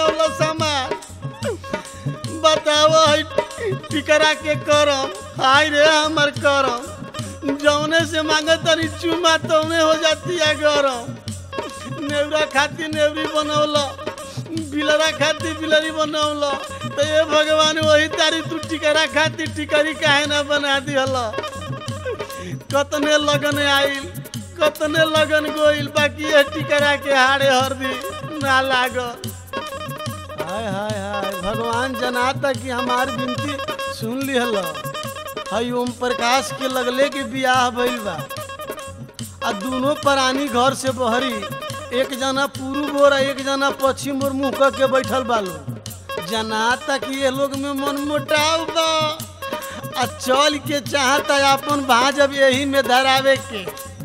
बनौल समाज बताओ है टिकरा के करम हाय रे हमर करम जौने से मांगे तनी चुमा तौने हो जाती है गरम नेवरा खाती नेवरी बनौल बिलरा खाती बिलरी बनौल तो ये भगवान वही तारी तू टिकरा खाती टिकरी काहे ना बना दिहल कतने लगन आइल कतने लगन गोइल बाकी ये टिकरा के हाड़े हरदी ना लागल हाय हाय हाय भगवान जनाता कि हमार विनती सुन लिहल हई ओम प्रकाश के लगले के बियाह भइल बा आ दोनों प्राणी घर से बहरी एक जना पूर्व और एक जना पश्चिम और मुंह क के बैठल बालो जनाता कि ये लोग में मन मुटाव बा आ चल के चाहता अपन भाजब यही में धरावे के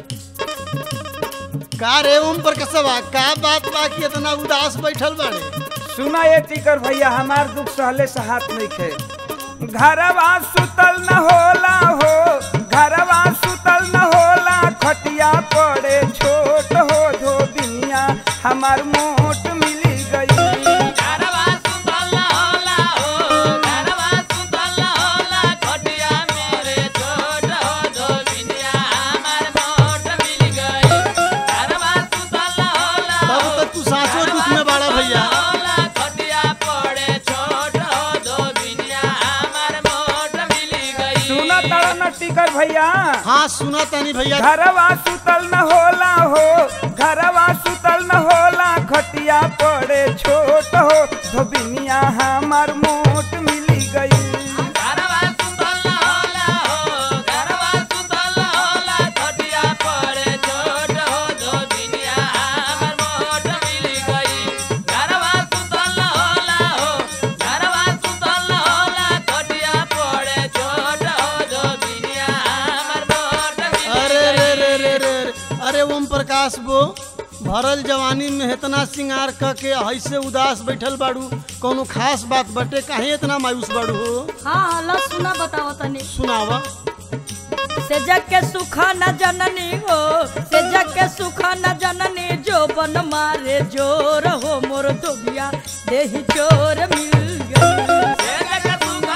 का रे ओम प्रकाशवा का बात बा कि इतना उदास बैठल बाड़े सुना ये टिकर भैया हमार दुख सहले सहात नहीं खे घरवा सुतल न होला हो घरवा सुतल न होला खटिया पड़े छोट हो धोबिनिया हमार मोट मिली गई घरवा सुतल न होला हो घरवा सुतल न होला खटिया मेरे छोट हो धोबिनिया हमार मोट मिल गई घरवा सुतल न होला तब तक तू सासो दुख में बाड़ा भैया होला खटिया पड़े छोट हो धोबिनिया हमार मोट मिल गई सुना तड़ा न टिकर भैया हाँ सुना तनी भैया घरवा सुतल न होला हो घरवा सुतल न होला खटिया पड़े छोट हो धोबिनिया हमार मोट मिली गई घरवा सुतल न होला हो घरवा सुतल न होला खटिया पड़े छोट हो धोबिनिया हमार मोट मिल गई घरवा सुतल न होला हो घरवा सुतल न होला खटिया पड़े छोट हो धोबिनिया हमार मोट मिल अरे रे रे रे रे रे। अरे ओम प्रकाश बो भरल जवानी में इतना सिंगार क के ऐसे उदास बैठल बाड़ू कोनो खास बात बटे काहे इतना मायूस बाड़ू हो हाँ हाँ लो सुना बताओ तनी सुनावा से जग के सुख न जननी हो से जग के सुख न जननी जो बन मारे जोर हो मोर दुबिया देही चोर मिल गई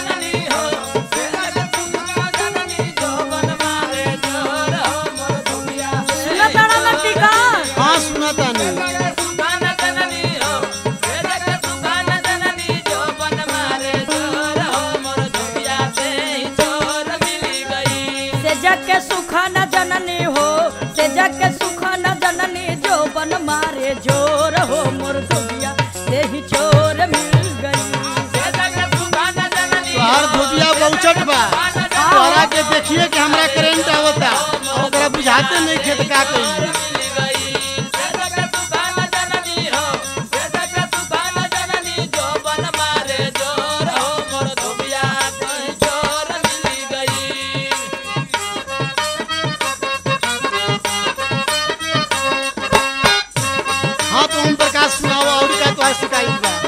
सुना तारा ना टीका हाँ सुना तानी से जग के सुख न जननी हो से जग के सुख न जननी जो बन मारे जोर हो मोर दुबिया देही चोर मिल गई तोहार धोबिया बहुचट बा तोहरा के देखिए कि हमरा करेंट आवता और ओकरा बुझाते नहीं खेत का कही हाँ तो ओम प्रकाश सुनावा और का तोहार शिकायत बा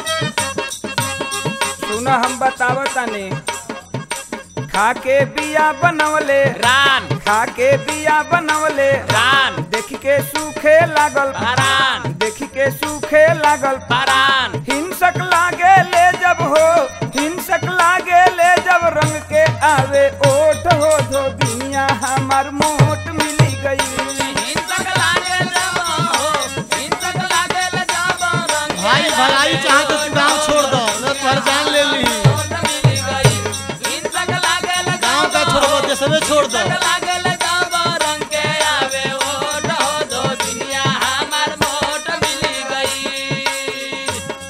सुना हम बतावतानी खाके बिया बनवले रान खाके बिया बनवले रान देख के सूखे लागल पारान देख के सूखे लागल पारान हिंसक लागे ले जब हो हिंसक लागे ले जब रंग के आवे ओठ हो धोबिनिया हमार मोट मिली गई हिंसक लागे जब हो हिंसक लागे ले जब रंग भाई भलाई चाह तो तू गाँव छोड़ दो न तोहर जान ले ली मोट मिली गई हिंसक लागे ले गाँव का छोड़बो देशवे छोड़ दो लागे ले जब रंग के आवे ओट हो दो दुनिया हमार मोट मिली गई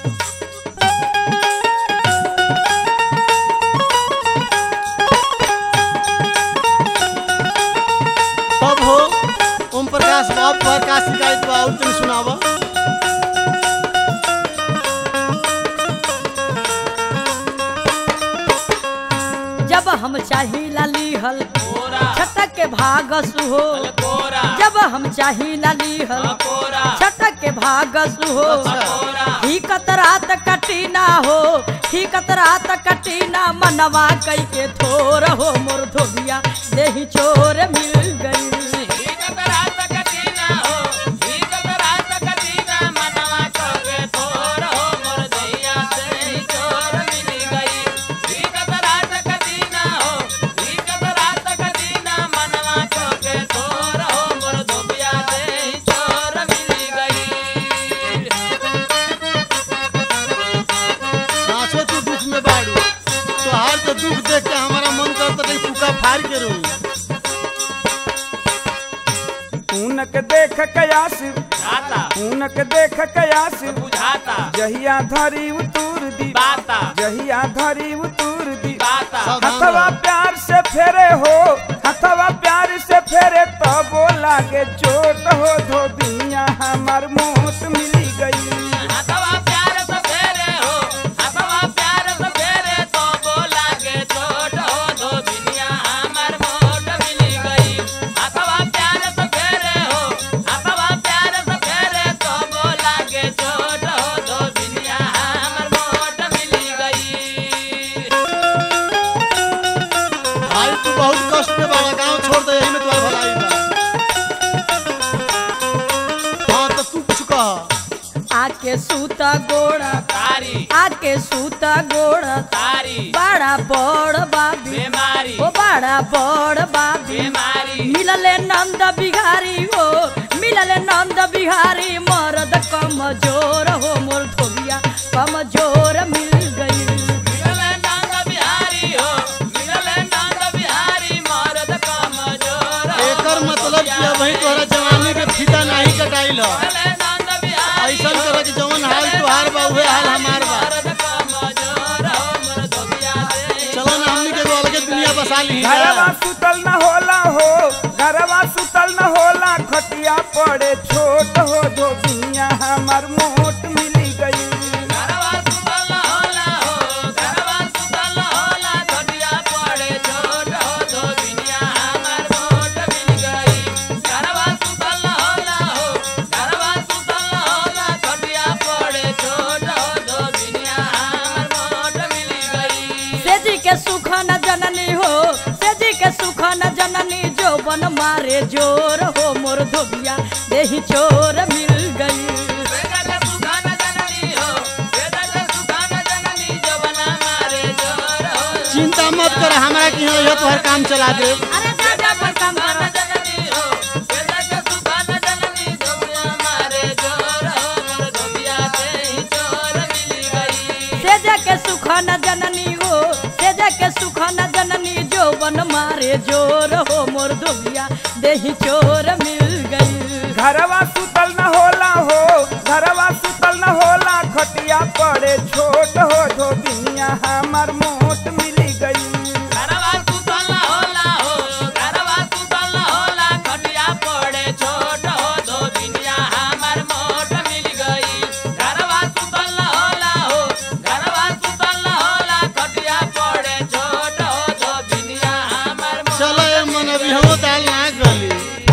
तब हो ओम प्रकाश बाप पर का शिकायत बा और तुम सुनावा जब हम चाहिला लीहल कोरा छटक के भागस हो कोरा जब हम चाहिला लीहल कोरा छटक के भागस हो कोरा ठीकत रात कटीना हो ठीकत रात कटीना मनवा कई के थोर हो मोर धोबिया देही चोर मिल गई ठीकत रात कटीना हो ठीकत रात कटीना मनवा कगे थोर हो मोर फाड़ के रोई ऊनक देख कयास बुझाता ऊनक देख कयास बुझाता जहिया धरी उतूर दी बाता जहिया धरी उतूर दी बाता हथवा प्यार से फेरे हो हथवा प्यार से फेरे तो बोला के चोट हो धोबिया हमार मोट मिली गई हथवा प्यार से फेरे हो हथवा प्यार से फेरे तो बोला के छोट हो दो दुनिया हमर मोट मिली गई हथवा प्यार से फेरे हो हथवा प्यार से फेरे तो बोला के छोट हो दो दुनिया हमर मोट मिली गई भाई तू बहुत कष्ट में बड़ा गांव छोड़ दे यही में तुम्हारा भलाई बा हाँ तो तू कुछ कह आके सूता गोड़ा तारी आके सूता गोड़ा तारी बड़ा बड़ बाबी बीमारी ओ बड़ा बड़ बाबी बीमारी मिलले नंद बिहारी हो मिलले नंद बिहारी मर्द कमजोर हो मोर धोबिया कमजोर मिल गई मिलले नंद बिहारी हो मिलले नंद बिहारी मर्द कमजोर हो एकर मतलब कि अब वही तोहरा जवानी के फीता नहीं कटाइल ह मिलले नंद बिहारी ऐसन कर कि जवन हाल तुहार बा उहे हाल हमार बा मर्द कमजोर हो मोर धोबिया दे चलो ना हमनी के एगो अलगे दुनिया बसा ली घरवा सुतल न होला हो घरवा सुतल न होला खटिया पड़े छोट हो धोबिया हमार मोट मिली गई घरवा सुतल होला हो घरवा सुतल होला खटिया पड़े छोट हो दो दुनिया हमर मोट मिल गई घरवा सुतल होला हो घरवा सुतल होला खटिया पड़े छोट हो दो दुनिया हमर मोट मिल गई सेजी के सुख न जननी हो सेजी के सुख न जननी जो बन मारे जोर हो मोर धोबिया देही चोर मिल गई वेदक सुखान जननी हो वेदक सुखान जननी जो बना मारे जोर हो चिंता मत कर हमरा कि यहाँ यह तोहर काम चला दे अरे दादा पर काम करो जननी हो वेदक सुखान जननी जो बना मारे जोर हो मोर धोबिया से ही चोर मिल गई सेजा के सुख न जननी हो सेजा के सुख न जननी जो बन मारे जोर हो मोर धोबिया देही चोर मिल गई घरवा सुतल न होला हो घरवा सुतल न होला खटिया पड़े छोट हो धोबिया हमार मोट मिली गई घरवा सुतल होला हो घरवा सुतल होला खटिया पड़े छोट हो दो दुनिया हमर मोट मिल गई घरवा सुतल होला हो घरवा सुतल होला खटिया पड़े छोट हो दो दुनिया हमर मोट चलो ये मन अभी हम दाल ना गली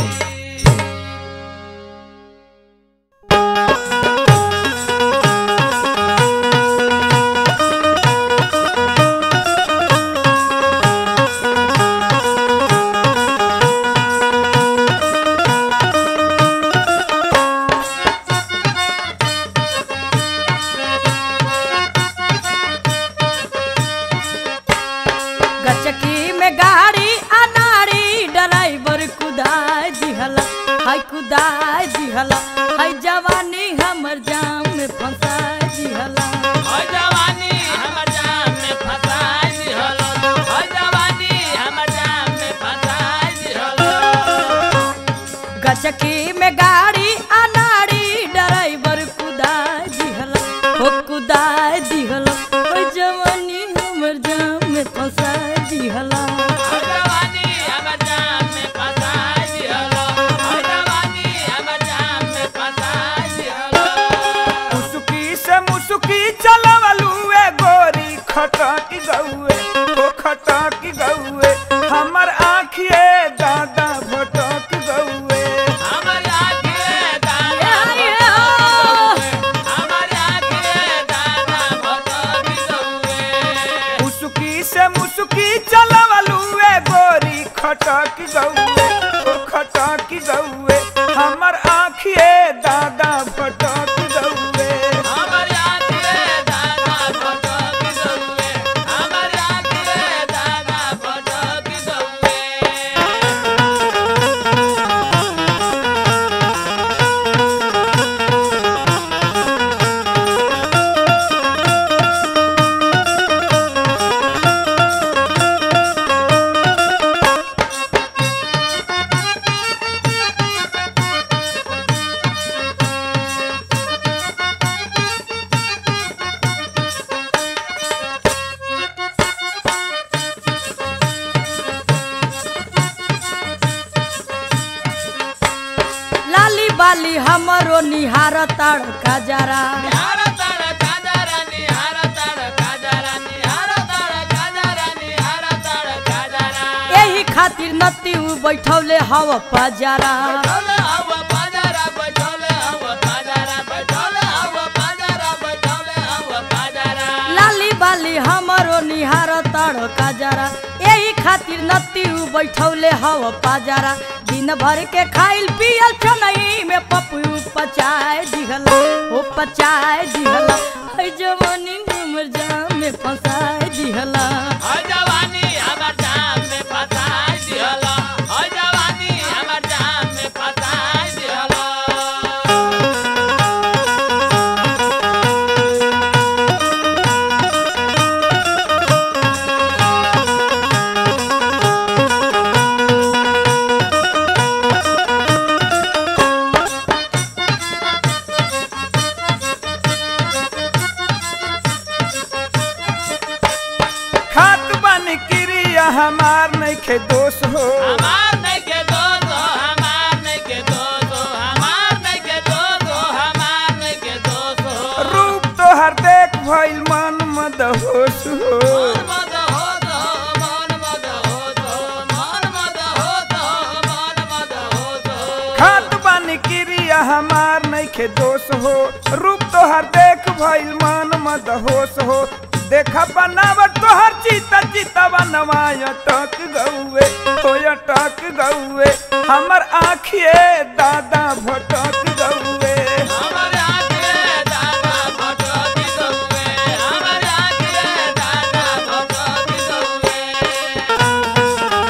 गचकी में गाड़ी अनाड़ी ड्राइवर कुदाय दिहला हाय कुदाय दिहला हाय जवानी हमर जाम में फंसाय दिहला ओय जवानी हमर जाम में फसाई दिहलो ओय जवानी हमर जाम में फसाई दिहलो गचकी में गाड़ी अनाड़ी ड्राइवर कुदाय दिहला हो कुदाय दिहला हाय जवानी हमर जाम में फंसाय दिहला ओय जवानी हमर जाम में फसाई दिहलो ओय जवानी हमर जाम में फसाई दिहलो मुसुकी से मुसुकी चलवलू ए गोरी खटक गौए ओ खटक गौए हमर आँखिए दादा भटक गौए हमर आँखिए दादा ये हो। हमर आँखिए दादा भटक गौए मुसुकी से मुसुकी चलवलू ए गोरी खटक गौए ओ खटक गौए हमर आँखिए दादा भटक गौए हमर आँखिए दादा भटक गौए हमर निहार ताड़ काजरा निहार ताड़ काजरा निहार ताड़ काजरा निहार ताड़ काजरा निहार ताड़ काजरा यही खातिर नती उ बैठौले हव पजरा बैठल हव बाजारा बैठल हव बाजारा बैठल हव बाजारा बैठल हव बाजारा लाली बाली हमरो निहार ताड़ काजरा यही खातिर नती उ बैठौले हव पजरा दिन भर के खाइल पियल छनई में पपू पचाए दिहला ओ पचाए दिहला है जवानी उमर जाम में फंसाए दिहला हर जवानी हमर जाम में फसाई दिहला हर जवानी हमर जाम में फसाई दिहला खात बन क्रिया हमार नइखे दोष हो हमार नहीं के दोस्त हो हमार नहीं के दोस्त हो हमार नहीं के दोस्त हो हमार नहीं के दोस्त हो रूप तोहर देख भइल मन मद होश हो मन मद होत हो मन मद होत हो मन मद होत हो मन मद होत हो खात बन क्रिया हमार नइखे दोष हो रूप तोहर देख भइल मन मद होश हो देखा बनावट तोहर चिता चिता बनवाय टक गौए होय टक गौए हमर आँखिए दादा भटक गौए हमर आगे दादा भटकी गौए हमर आगे दादा भटकी गौए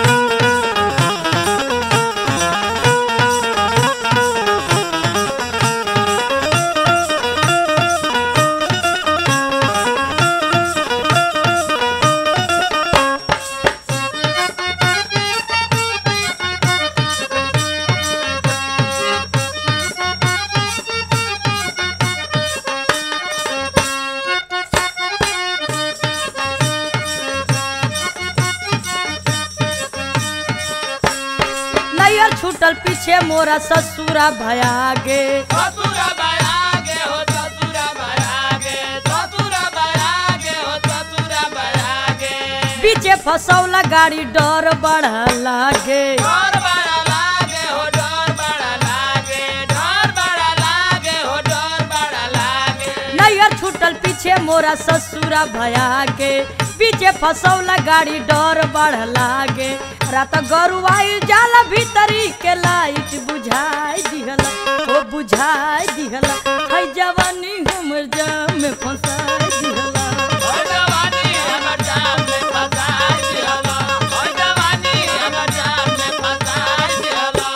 नैयर छूटल पीछे मोरा ससुरा भयागे ससुरा बयागे हो ससुरा बयागे ससुरा बयागे हो ससुरा बयागे पीछे फसौला गाड़ी डर बढ़ा लागे डर बड़ा लागे हो डर बड़ा लागे डर बड़ा लागे हो डर बड़ा लागे नैयर छूटल पीछे मोरा ससुरा भयागे पीछे फसौला गाड़ी डर बढ़ लागे रात गरुआई जाला भीतरी के लाइट बुझाई दिहला ओ बुझाई दिहला है जवानी हमर जाम में फंसाई दिहला हो जवानी हमर जाम में फसाई दिहला हो जवानी हमर जाम में फसाई दिहला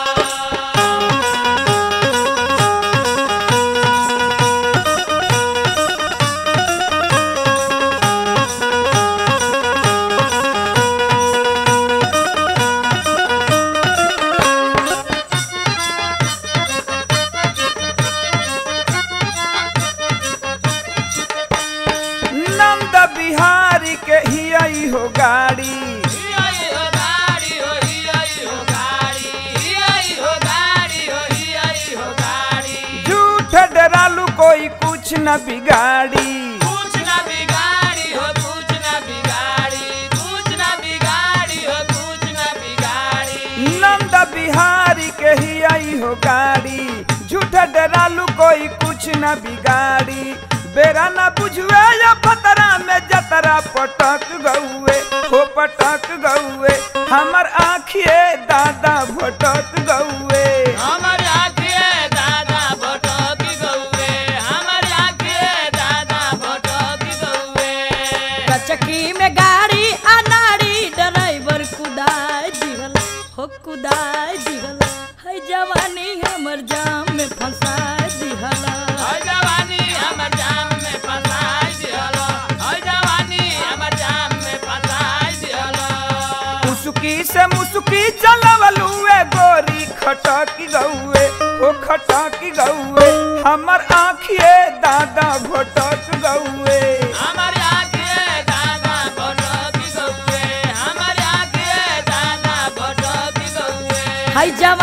नंद बिहारी के हियई हो गाड़ी हियाई हो गाड़ी हो हियाई हो गाड़ी हियाई हो गाड़ी हो हियाई हो गाड़ी झूठ डरालू कोई कुछ न बिगाड़ी कुछ ना बिगाड़ी हो कुछ ना बिगाड़ी कुछ ना बिगाड़ी हो कुछ ना बिगाड़ी नंद बिहारी के हियई हो गाड़ी झूठ डरालू कोई कुछ न बिगाड़ी बेरा न बुझुए या पतरा में जतरा पटक गौए हो पटक गौए हमर आँखिए दादा भटक गौए हमर आँखिए दादा भटकी गौए हमर आँखिए दादा भटकी गौए कचकी में गाड़ी अनाड़ी ड्राइवर कुदाई दिहला हो कुदाई दिहला है जवानी हमर जाम में फंसाई दिहला हर जवानी हमर जाम में फसाई दिहलो हर जवानी हमर जाम में फसाई दिहलो मुसुकी से मुसुकी चलवलुए गोरी खटकी गौए हो खटकी गौए हमर आँखिए दादा भटक गौए हमर आँखिए दादा भटकी गौए हमर आँखिए दादा भटकी गौए है जवानी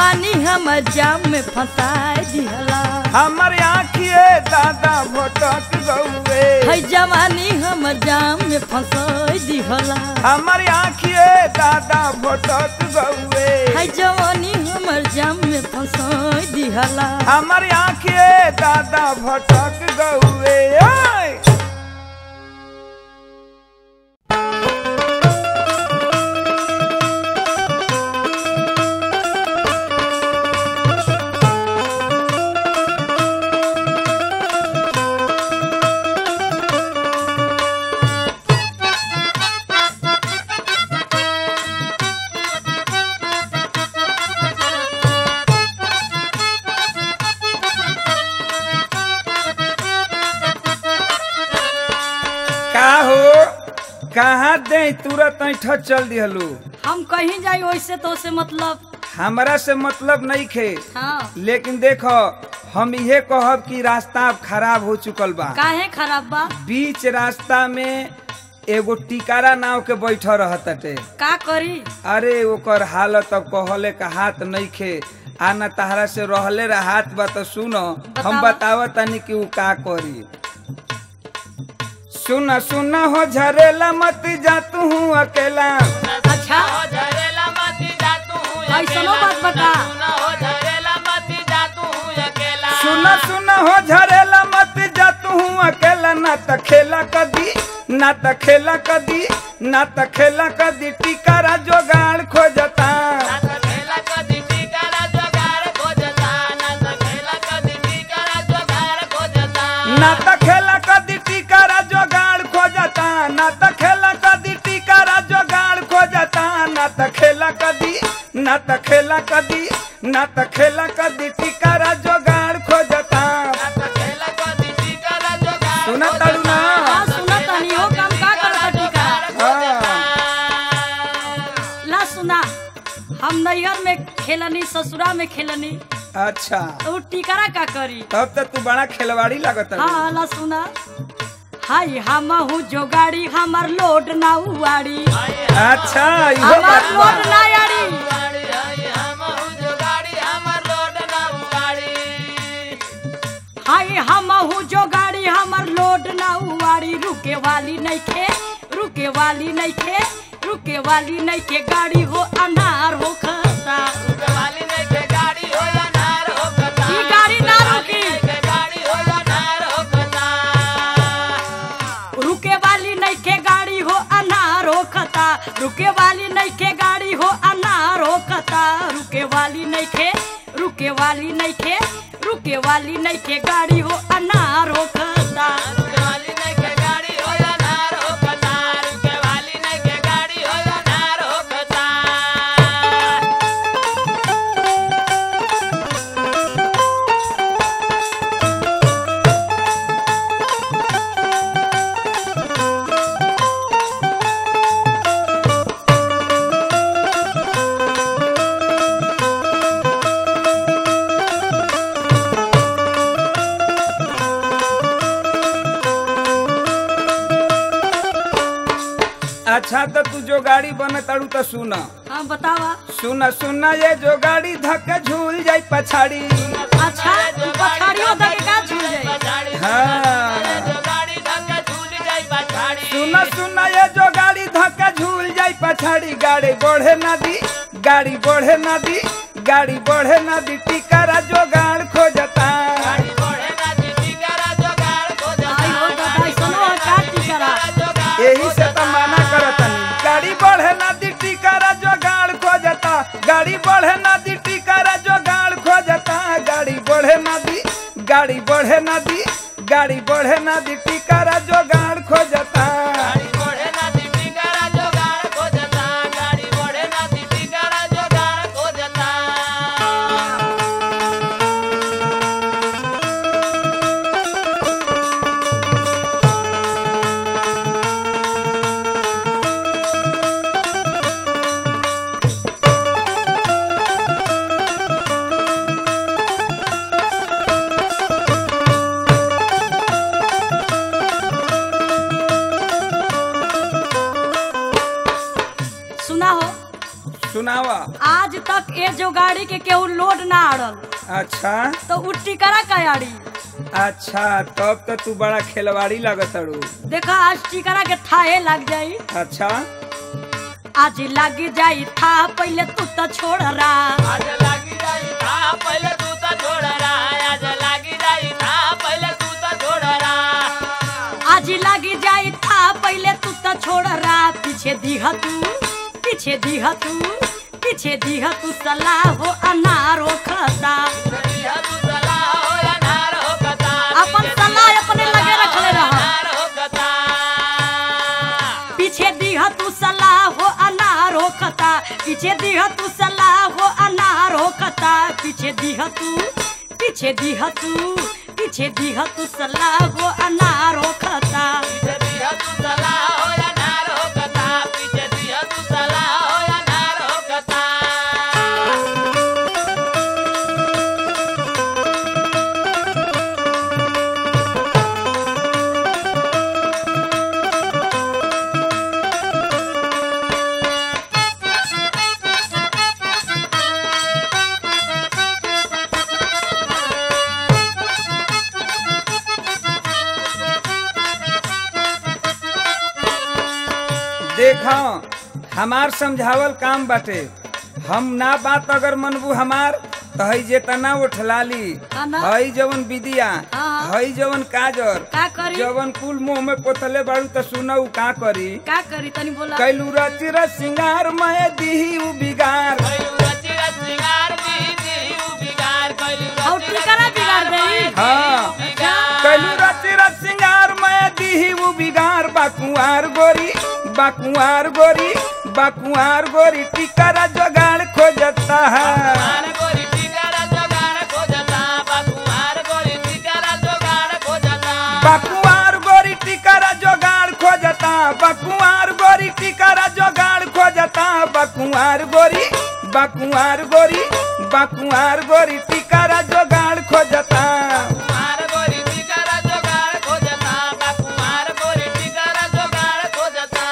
हम जाम में फंसाए दिहला हमर आँखिए दादा भटक गौए है जवानी हम जाम में फंसाए दिहला हमर आँखिए दादा भटक गौए है जवानी हमर जाम में फंसाए दिहला हमर आँखिए दादा भटक गौए ओए! का हो कहाँ दे तुरंत ऐठ चल दिहलू हम कहीं जाई वैसे तो से मतलब हमरा से मतलब नहीं खे हाँ लेकिन देखो हम इहे कहब कि रास्ता अब खराब हो चुकल बा काहे खराब बा बीच रास्ता में एगो टिकारा नाव के बैठ रहतटे का करी अरे ओकर हालत अब कहले का हाथ नहीं खे आना तहरा से रहले हाथ बा तो सुनो हम बतावा। बतावा तनी कि उ का करी सुन सुन हो झरेला मत जा तू अकेला अच्छा हो झरेला मती जा तू ऐसनो बात बता सुना हो झरेला मती जा तू अकेला सुन सुन हो झरेला मत जा तू अकेला ना त खेला कदी ना त खेला कदी ना त खेला कदी टिकारा जोगाड़ खोजता ना त खेला कदी टिकारा जोगाड़ खोजता ना त खेला कदी टिकारा जोगाड़ खोजता ना त खेला कदी टिकारा जोगाड़ खोजता ना त खेला कदी टिकारा जोगाड़ खोजता ना त खेला कदी ना त खेला कदी ना त खेला कदी टिकारा जोगाड़ खोजता ना त खेला कदी टिकारा जोगाड़ सुना ताड़ू ना हाँ सुना तनी हो काम का करता टीका हाँ। ला सुना हम नैहर में खेलनी ससुरा में खेलनी अच्छा तो उ टिकरा का करी तब तो तू बड़ा खिलवाड़ी लगता हाँ ला सुना हाय हम हूँ जो गाड़ी हमार लोड ना उआड़ी अच्छा इहो हमार बात बा। लोड ना याड़ी गाड़ी आई हम जो गाड़ी हमर लोड ना गाड़ी हाय हम हूँ जो गाड़ी हमार लोड ना उआड़ी रुके वाली नहीं खे रुके वाली नहीं खे रुके वाली नहीं के गाड़ी हो अनार हो खसा वाली नहीं के गाड़ी हो या नार हो कता ई गाड़ी ना रुकी के गाड़ी हो या नार हो कता रुके वाली नहीं के गाड़ी हो अनार हो खता रुके वाली नहीं के गाड़ी हो अनार हो खता रुके वाली नहीं के रुके वाली नहीं के रुके वाली नहीं के गाड़ी हो अनार हो खता रुके वाली नहीं के गाड़ी हो या नार हो कता रुके वाली नहीं के गाड़ी हो या नार हो कता अच्छा तो तू जो गाड़ी बने ताड़ू तो सुन हाँ बतावा सुन सुन ये जो गाड़ी धक्के झूल जाई पछाड़ी अच्छा तू पछाड़ियों तक का झूल जाए पछाड़ी हाँ जो गाड़ी धक्का झूल जाई पछाड़ी सुन सुन ये जो गाड़ी धक्के झूल जाई पछाड़ी गाड़ी बढ़े ना दी गाड़ी बढ़े ना दी गाड़ी बढ़े ना दी टिकारा जो गाड़ खोजता गाड़ी बढ़े ना दीदी करा जो गाड़ को आई हो दादा सुनो का टिकरा यही से तो मना करतनी गाड़ी बढ़े ना दी टिकारा जो गाड़ खोजता गाड़ी बढ़े ना दी टिकारा जो गाड़ खोजता गाड़ी बढ़े ना दी गाड़ी बढ़े ना दी गाड़ी बढ़े ना दी टिकारा जो गाड़ खोजता गाड़ी बढ़े ना दीदी करा जो गाड़ को जता गाड़ी बढ़े ना दीदी करा जो गाड़ को जता सुनावा आज तक ये जो गाड़ी के केहू लोड ना आड़ल अच्छा तो उ टिकरा का आड़ी अच्छा तब तो तू बड़ा खेलवाड़ी लगत अड़ू देखा आज टिकरा के थाहे लग जाई अच्छा आज लग जाई था पहले तू तो छोड़ रहा आज लागी जाई था पहले तू तो छोड़ रहा आज लागी जाई था पहले तू तो छोड़ रहा आज लग जाई था पहले तू तो छोड़ रहा पीछे दीहा तू पीछे दीहा तू पीछे दीहा तू सलाह हो अनार हो खता दिया तू सलाह हो या नार हो कता अपन सलाह अपने लगे रखले रहा नार हो कता पीछे दीहा तू सलाह हो अनार हो खता पीछे दीहा तू सलाह हो अनार हो खता पीछे दीहा तू पीछे दीहा तू पीछे दीहा तू सलाह हो अनार हो खता पीछे दिया तू सलाह हो या नार हो कता पीछे दिया तू सलाह हो या नार हो कता देखा हमार समझावल काम बाटे हम ना बात अगर मनबू हमार तो हई जे तना उठलाली तना? हई जवन विदिया हाँ। हई जवन काजर का करी जवन कुल मुंह में पोतले बाड़ू तो सुनऊ का करी का करी तनी बोला कैलू रच रच सिंगार मैं दीही उ बिगार कैलू रची रच सिंगार दी दी उ बिगार कैलू और रची टिकरा बिगाड़ देई हाँ बिगार कैलू रच रच सिंगार मैं दीही उ बिगार बाकुआर गोरी बाकुआर गोरी बाकुआर गोरी टिकरा जोगाड़ खोजता है कुमार गोरी टिकरा जोगाड़ खोजता कुमार गोरी टिकरा जोगाड़ खोजता बकुआर गोरी टिकरा जोगाड़ खोजता बकुआर गोरी टिकरा जोगाड़ खोजता बकुआर गोरी बकुआर गोरी बकुआर गोरी टिकरा जोगाड़ खोजता कुमार गोरी टिकरा जोगाड़ खोजता कुमार गोरी टिकरा जोगाड़ खोजता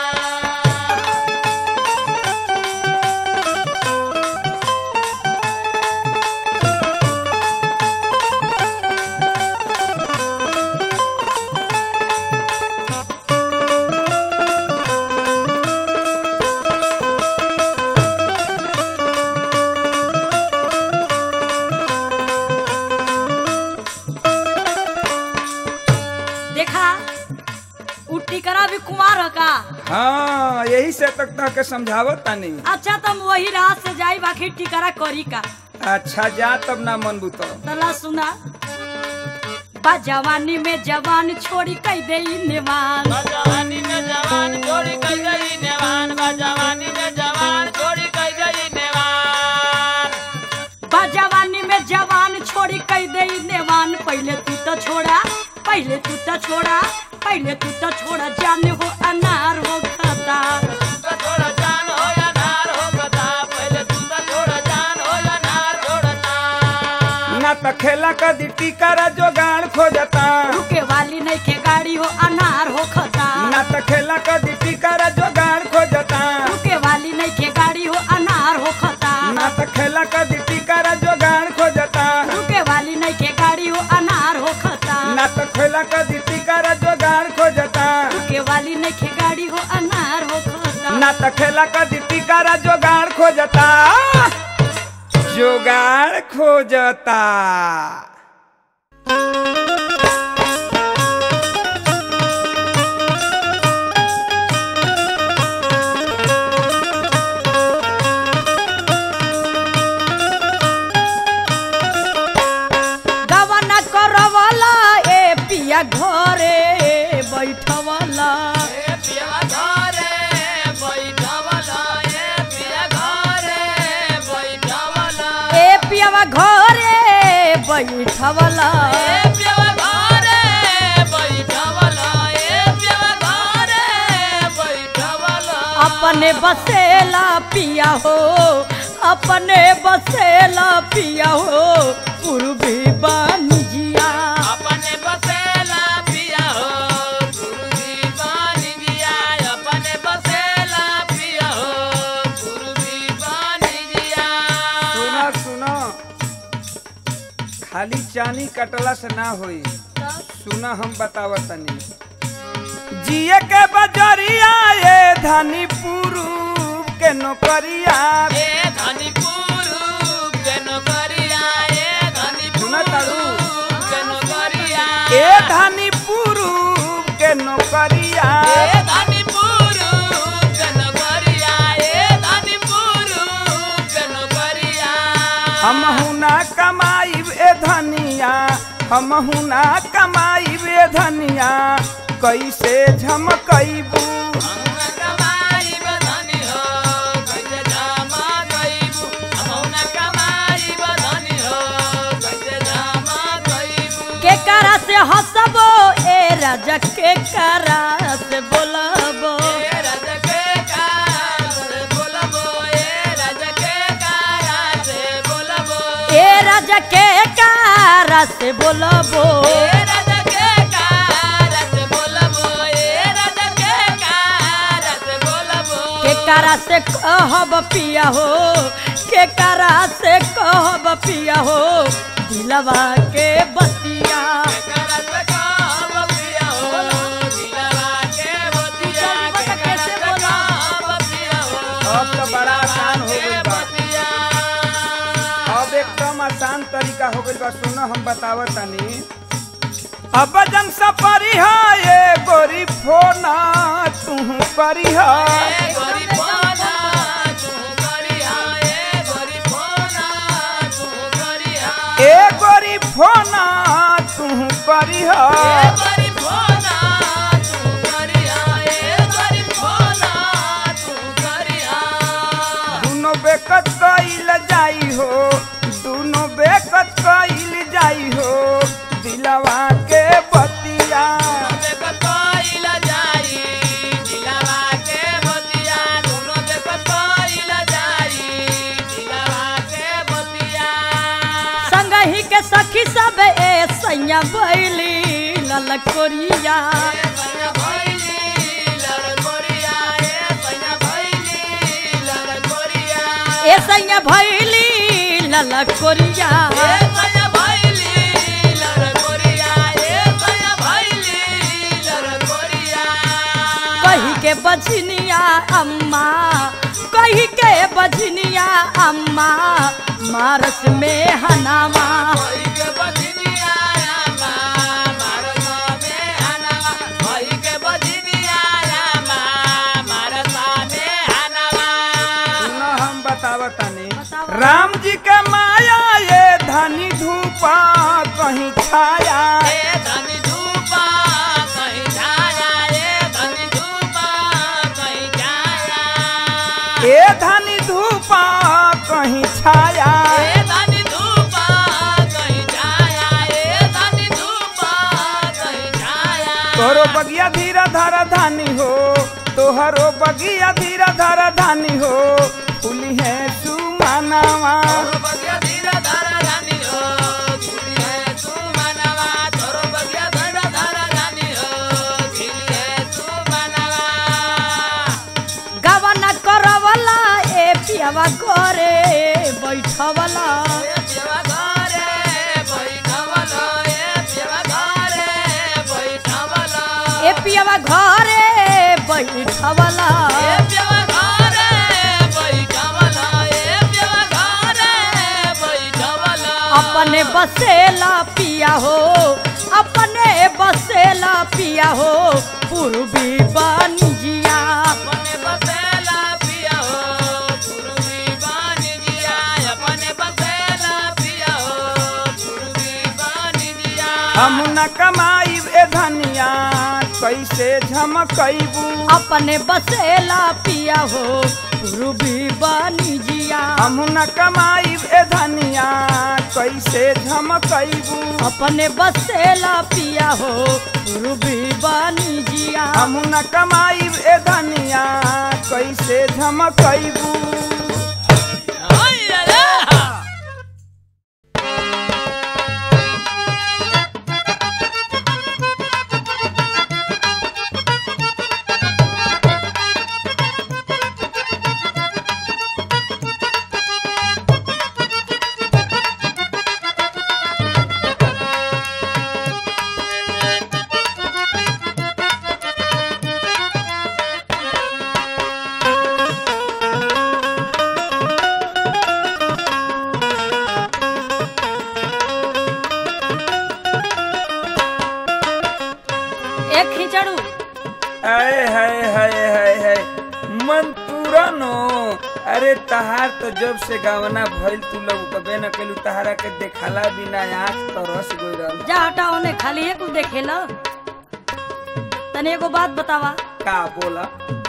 देखा उ टिकरा भी कुमार ह का हाँ यही से तक तक के समझावत तानी अच्छा तुम वही राह से जाई बाकी टिकरा करी का अच्छा जा तब ना मनबू तो तला सुना बा जवानी में जवान छोड़ी कई दे निवान जवानी में जवान छोड़ी कई गई नेवान जवानी में जवान छोड़ी कई गई नेवान बा जवानी में जवान छोड़ी कई दे नेवान पहले तू तो छोड़ा पहले तू तो छोड़ा पहले तू तो छोड़ा जान हो अनार हो खाता तू थोड़ा जान हो या नार हो कथा पहले तू थोड़ा जान हो या नार छोड़ता ना तो खेला कदी टिकरा जोगाड़ खोजता रुके वाली नहीं के गाड़ी हो अनार हो खता ना तो खेला कदी टिकरा जोगाड़ खोजता रुके वाली नहीं के गाड़ी हो अनार हो खता ना तो खेला कदी टिकरा जोगाड़ खोजता रुके वाली नहीं के गाड़ी हो अनार हो खता ना तो खेला कदी टिकरा जोगाड़ खोजता रुके वाली नहीं के गाड़ी हो अनार हो खता ना तो खेला कदी टिकरा जोगाड़ खोजता जोगाड़ खोजता गवन करवला ए पिया घरे बैठवला ए पिया घरे बैठवला ए पिया घरे बैठवला ए पियावा घरे बैठवला ए पिया घरे बैठवला ए पिया घरे बैठवला अपने बसेला पिया हो अपने बसेला पिया हो पूर्वी बानिजिया अपने बसेला पिया हो गुरुजी बन गया अपने बसेला पिया हो गुरुजी बन खाली चानी कटला से ना होई सुना हम बतावत तनी जिए के बजरिया ये धनी पुरूप के नौकरिया ए धनी पुरुष के नौकरिया ए धनी सुना तारू? पुरुष के नौकरिया ए धनी पुरूप के नौकरिया ए धनी पुरुष के नौकरिया ए धनी पुरुष के नौकरिया हम हुना कमाईब ए धनिया हम हुना कमाईब ए धनिया कैसे झमकैबू हम कमाई बधनी हो कैसे जमा कइबू हम कमाई बधनी हो कैसे जमा कइबू के करा से हंसबो ए राजा के करा से बोलबो ए राजा के कार से बोलबो ए राजा के कार से बोलबो ए राजा के करा से बोलबो ए राजा के कार से बोलबो ए राजा के कार से बोलबो के करा से कहब पिया हो के करा से कहब पिया हो दिलवा के बतिया करत काम पिया हो दिलवा के बतिया कैसे करत बोला? काम पिया हो अब तो बड़ा आसान हो गइल बा। बतिया अब एकदम आसान तरीका हो गइल बा सुनो हम बतावत तनी अब जन सपरी है ये गोरी फोना तू करी है ए गोरी फोना तू करिया ए गोरी फोना तू करिया ए गोरी फोना तू करी ए है गोरी फोना तू करिया ए गोरी फोना तू करिया दोनों बेकत कइल जाई हो दोनों बेकत कइल जाई हो दिलवा के बतिया संगही के सखी सब ए सैया बैली ललकोरिया ए सैया भैली ललकोरिया कही के बजनिया अम्मा कही के बजनिया अम्मा मारस में हनामा सुनो हम बतावत तनी बतावत। राम जी के माया ये धनी धूपा कहीं छाया ए धनी धूपा कहीं छाया तोहरो बगिया धीरा धारा धानी हो तोहरो बगिया धीरा धारा धानी हो फूली है सुमानावा गवन करवला ए पियावा करे बैठवला ए पियावा घरे बैठवला अपने बसेला पिया हो अपने बसेला पिया हो पूर्वी बनिजिया अपने बसेला पिया हो पूर्वी बानी जिया अपने बसेला पिया हो पूर्वी बानी जिया हम न कमाई ए धनिया कैसे झमकैबू अपने बसेला पिया हो पूर्वी बनिजिया हम न कमाई ए धनिया कैसे झमकैबू अपने बसेला पिया हो पूर्वी बनिजिया हम न कमाई ए धनिया कैसे झमकैबू ओय रे ए हाय हाय हाय हाय हाय मन तुरनो अरे तहार तो जब से गावना भइल तू लोग कबे न कलू तहारा के देखला बिना आँख तो रस गई रहल जा हटा ओने खाली एक देखे ल तने एगो बात बतावा का बोला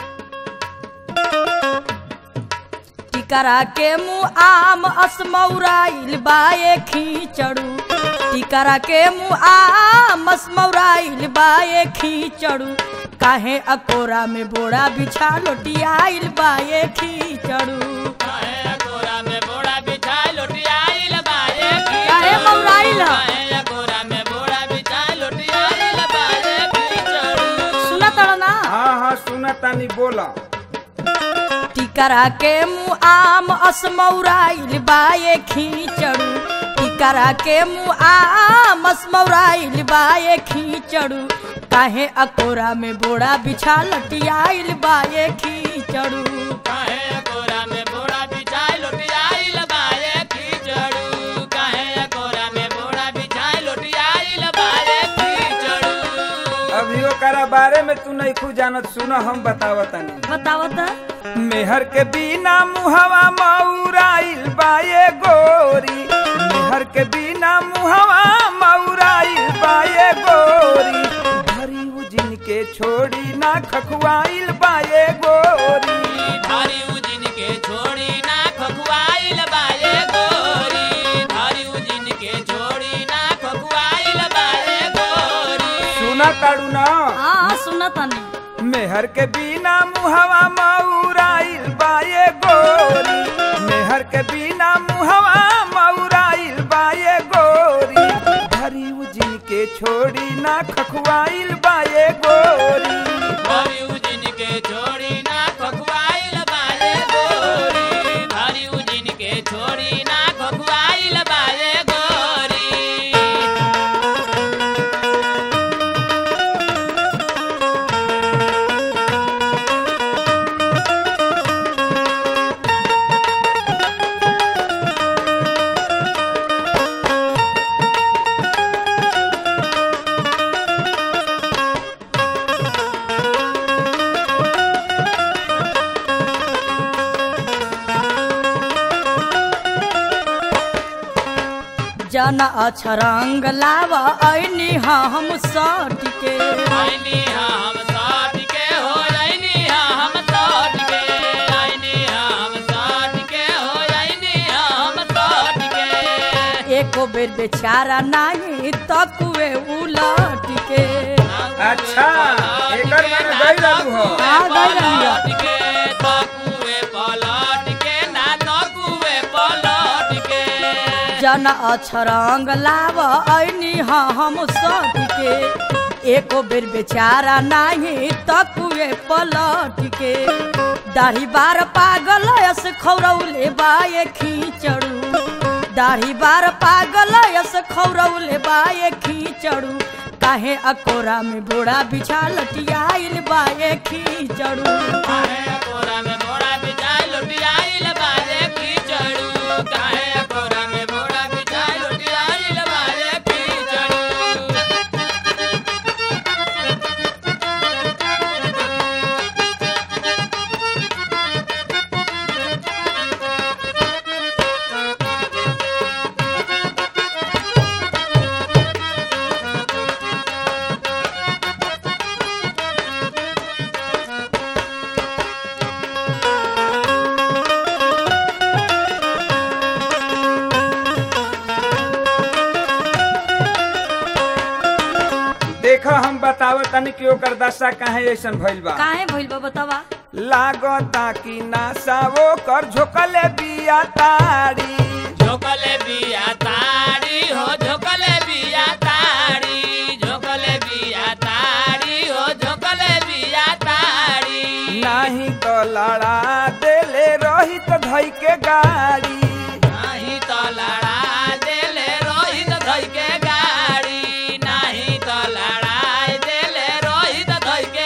टिकरा के मुँह आम असमौराइल बाए खींचड़ू टिकरा के मुँह आम असमौराइल बाए खींचड़ू काहे अकोरा में बोड़ा बिछा लोटियाइल बाए खींचड़ू काहे कोरा में बोड़ा बिछाई लोटियाइल बाए की काहे मौराइल ह? काहे कोरा में बोड़ा बिछाई लोटियाइल बाए की चढ़ू सुना तड़ ना हाँ हाँ सुना तानी बोला टिकरा के मुँह आम असमौराइल बाए खींचड़ू टिकरा के मुँह आम असमौराइल बाए खींचड़ू काहे अकोरा में बोड़ा बिछा लटियाइल बाए खींचड़ू काहे कोरा में बोड़ा बिछाई लोटियाइल बाए की चढ़ू काहे कोरा में बोड़ा बिछाई लोटियाइल बाए की चढ़ू अभी ओकरा बारे में तू नहीं खूब जानत सुनो हम बतावतानी बताओ त मेहर के बिना मुहवा मौराइल बाए गोरी मेहर के बिना मुहवा मौराइल बाए गोरी भरी उजिन के छोड़ी ना खखुआइल बाए गोरी धारी उजिन के छोड़ी ना खखुआइल बाए गोरी धारी उजिन के छोड़ी ना खखुआइल बाए गोरी सुना ताड़ू ना हाँ सुना तनी मेहर के बिना मुहवा मौराइल बाए गोरी मेहर के बिना मुहवा मौराइल बाए गोरी भरी उजिन के छोड़ी ना खखुआइल बाए गोरी धारी उजिन के छोड़ी ना खखुआइल बाए गोरी धारी उजिन के छोड़ी ना खखुआइल बाए गोरी जन अछरंग लाव ऐनी हम सट के आइनी हम साथ के हो आइनी हम साथ के आइनी हम साथ के हो आइनी हम साथ के एको बेर बेचारा नाही तकुए उलट के अच्छा एकर माने गई रहू हो हाँ, गई रही हो। पलट के तकुए पलट के ना तकुए पलट के जन अछरंग लाव ऐनी हम सट के एको बेर बेचारा नाही तकुए पलट के दाढ़ी बार पागल यस खौरौले बाए खींचड़ू दाढ़ी बार पागल यस खौरौले बाए खींचड़ू काहे अकोरा में बोड़ा बिछा लटियाइल बाए खींचड़ू काहे कोरा में बोड़ा बिछाई लुटियाइल बाजे की चढ़ू काहे कोरा में बोड़ा बिछाई लुटियाइल बाजे की चढ़ू देखो हम बतावत तनी कि ओकर दशा काहे ऐसन भइल बा काहे भइल बा बतावा लागता कि नासा ओकर झोकले बिया ताड़ी झोकले बिया ताड़ी हो झोकले बिया ताड़ी झोकले बिया ताड़ी हो झोकले बिया ताड़ी नाही तो लड़ा देले रही तो धई के गाड़ी नाही तो लड़ा देले रोहित धई के गाड़ी नाही तो लड़ाई देले रोहित धई के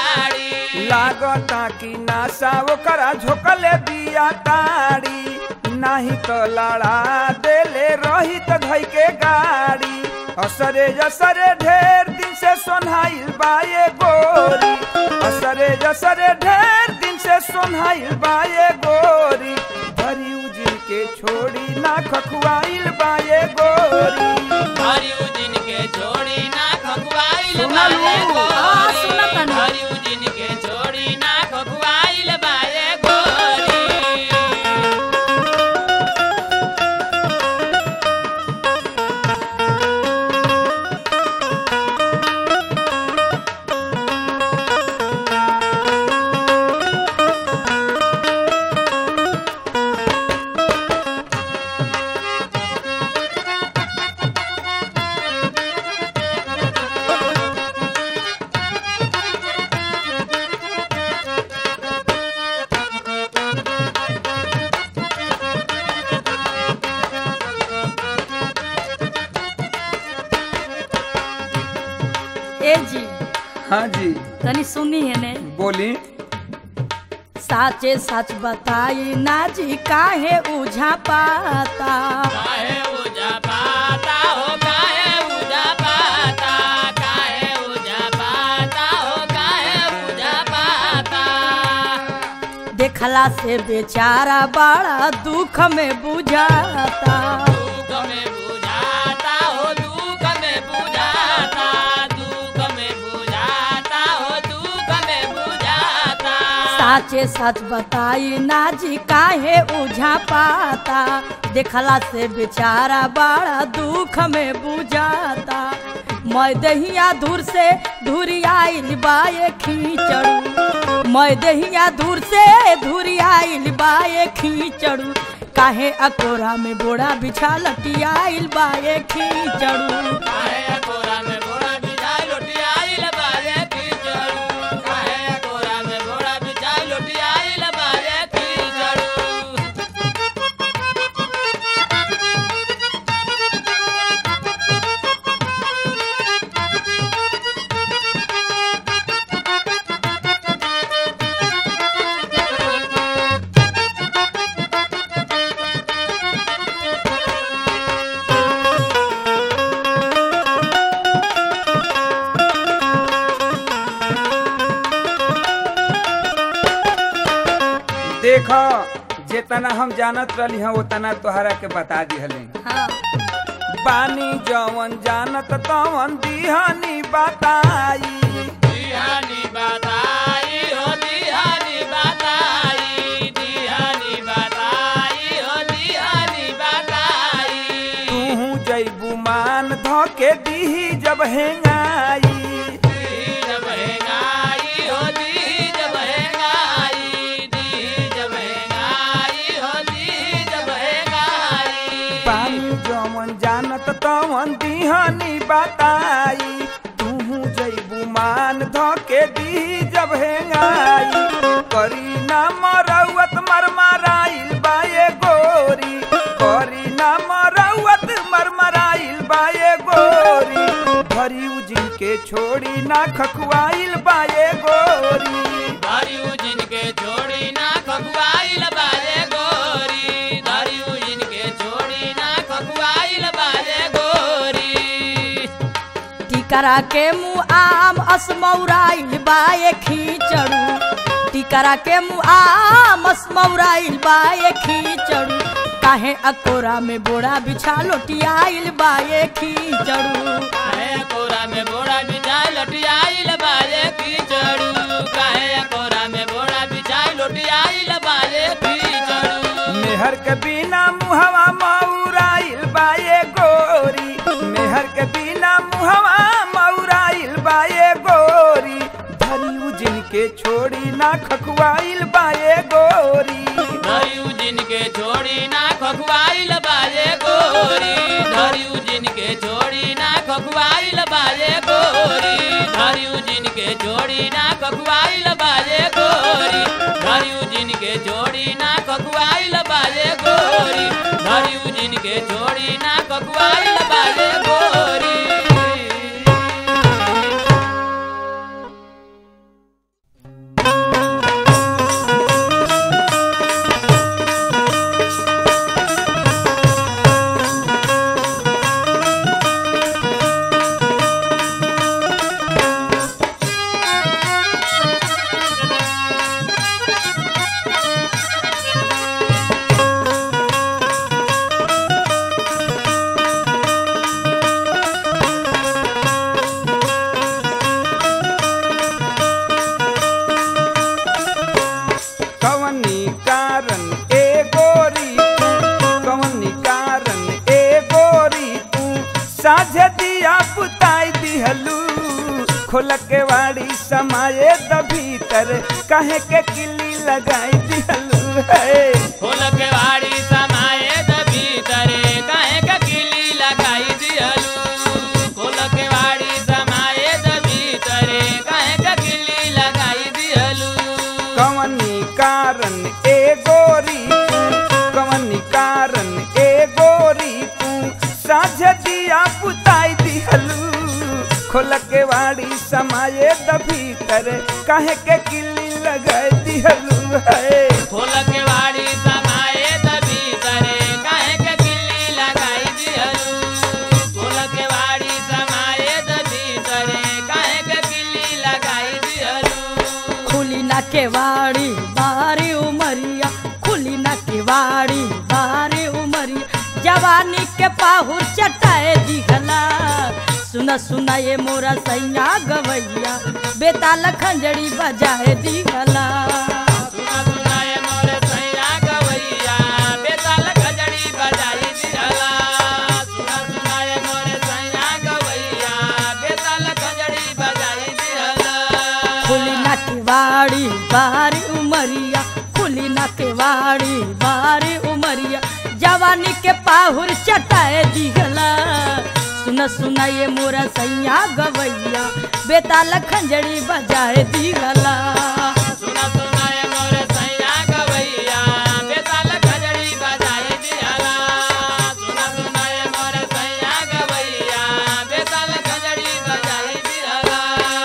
गाड़ी लागता कि नासा ओकरा झोकले बिया ताड़ी नाही तो लड़ा देले रही त धई के गाड़ी असरे जसरे ढेर दिन से सोन्हाइल बाए गोरी असरे जसरे ढेर दिन से सोन्हाइल बाए गोरी भरी उजिन के छोड़ी ना खखुआइल बाए गोरी हरिऊ दिन के छोड़ी ना खकुआइल सुनलू? बाए हाँ, गोरी सुनतनी। हरिऊ दिन के छोड़ी ना खकुआइल बाए गोरी ए जी हाँ जी तनी सुनी है ने बोली साचे सच बताई ना जी काहे उझा पाता काहे उजा पाता हो काहे उजा पाता काहे उजा पाता हो काहे उजा पाता देखला से बेचारा बड़ा दुख में बुझाता दुख में बुझाता हो दुख में बुझाता दुख में बुझाता हो दुख में बुझाता साचे सच बताई ना जी काहे उझा पाता देखला से बेचारा बड़ा दुख में बुझाता मैं दहिया दूर से धुरियाइल बाए खींचड़ू मैं दहिया दूर से धुरियाइल बाए खींचड़ू काहे अकोरा में बोड़ा बिछा लटियाइल बाए खींचड़ू काहे कोरा में घोड़ा बिछाई लोटियाई लबारे कीचड़ू काहे कोरा में घोड़ा बिछाई लोटियाई लबारे कीचड़ू देखो जितना हम जानत रहली हैं उतना तोहरा के बता दिहली हाँ बानी जवन जानत तवन दिहनी बताई दिहानी बताई हो दिहानी बताई दिहानी बताई हो दिहानी बताई तू जैबू मान धके दीही जब हेंगाई दी जब हेंगाई हो दी जब हेंगाई दी जब हेंगाई हो दी जब हेंगाई बानी जवन जानत तवन दिहनी बताई तू जैबू मान धके दीही जब हेंगाई करी ना मरौत मरमराइल बाए गोरी करी ना मरौत मरमराइल बाए गोरी भरी उजिन के छोड़ी ना खखुआइल बाए गोरी धरियू जिनके छोड़ी ना खकुआइल बाजे गोरी धरियू जिनके छोड़ी ना खकुआइल बाजे गोरी टिकरा के मुँह आम असमौराइल बाए खींचड़ू टिकरा के मुँह आम असमौराइल बाए खींचड़ू काहे अकोरा में बोरा बिछा लोटियाइल बाए खींचड़ू काहे कोरा में बोड़ा बिछाई लटियाइल बाजे कीचड़ू काहे कोरा में बोड़ा बिछाई लटियाइल बाजे कीचड़ू मेहर के बिना मुहवा मौराइल बाए गोरी मेहर के बिना मुहवा मौराइल बाए गोरी धरी उजिन के छोड़ी ना खखुआइल बाए गोरी धरियू जिनके छोड़ी ना खकुआइल बाजे गोरी धरियू जिनके छोड़ी ना खकुआइल बाजे गोरी धरियू जिनके छोड़ी ना खकुआइल बाजे गोरी धरियू जिनके छोड़ी ना खकुआइल बाजे गोरी धरियू जिनके छोड़ी ना खकुआइल बाजे गोरी खोल के वाड़ी समाये द भीतर कहे के किली लगाई दिहलू है खोल के वाड़ी समाये द भीतरे काहे का किली लगाई दिहलू खोल के वाड़ी समाये द भीतरे काहे का किली लगाई दिहलू कवनी कारण ए गोरी तू कवनी कारण ए गोरी तू साझ दिया पुताई दिहलू खोल के वाड़ी समाये द भीतर कहे के किली लगाई दिहलू है खोल के वाड़ी समाये द भीतरे काहे का किली लगाई दिहलू खोल के वाड़ी समाये द भीतरे काहे का किली लगाई दिहलू खुली ना केवाड़ी बारी उमरिया खुली ना केवाड़ी बारी उमरिया जवानी के पाहुर चटाए दिखला सुना सुना ये मोरा सैया गवैया बेताल खंजड़ी बजाए दिखला सुना सुना ये मोरे सैया गवैया बेताल खजड़ी बजाई दिहला सुना सुना ये मोरे सैया गवैया बेताल खजड़ी बजाई दिहला खुली ना केवाड़ी बारी उमरिया खुली ना केवाड़ी बारी उमरिया जवानी के पाहुर चटाए दिखला सुन सुना ये मोरा सैया गवैया बेताल खंजड़ी बजाए दिखला सुना सुना ये मोरे सैया गवैया बेताल खजड़ी बजाई दिहला सुना सुना ये मोरे सैया गवैया बेताल खजड़ी बजाई दिहला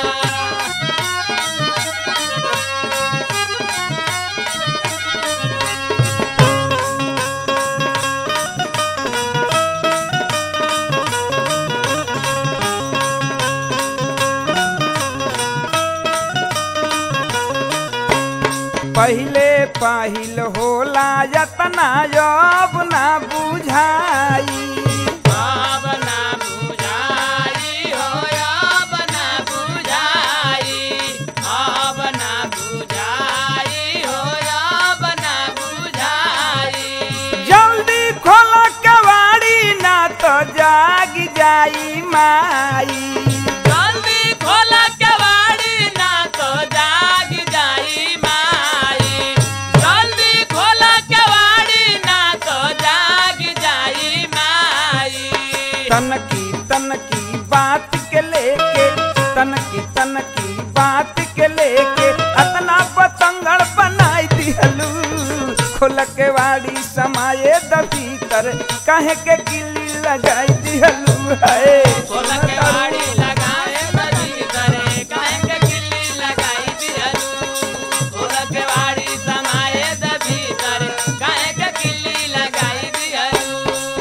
पहिले पाहिल होला यतना अब ना बुझाई अब ना बुझाई हो अब ना बुझाई अब ना बुझाई हो अब ना बुझाई जल्दी खोलो केवाड़ी ना तो जाग जाई माई जल्दी खोल केवाड़ी ना तो जाग जाई माई जल्दी खोल केवाड़ी ना तो जाग जाई माई तनकी तनकी बात के लेके तनकी तनकी बात के लेके अतना पतंगड़ बनाई दिहलू खोल के वाड़ी समाये द भीतर कहे के किली लगाई दिहलू है खोल के वाड़ी लगाए नदी करे काहे के किल्ली लगाई दिहलू खोल के वाड़ी समाये द भीतर काहे के किल्ली लगाई दिहलू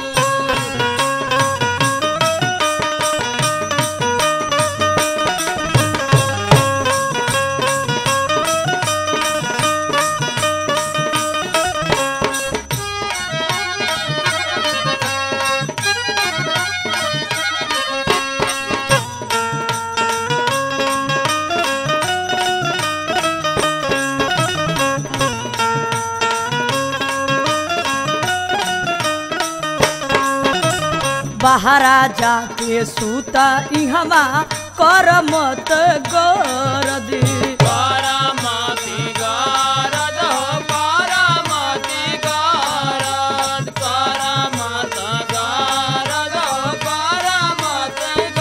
बहरा जाके सूता इहवा कर मत गरद करमति गरज हो करमति गरज करमत गरज हो करमत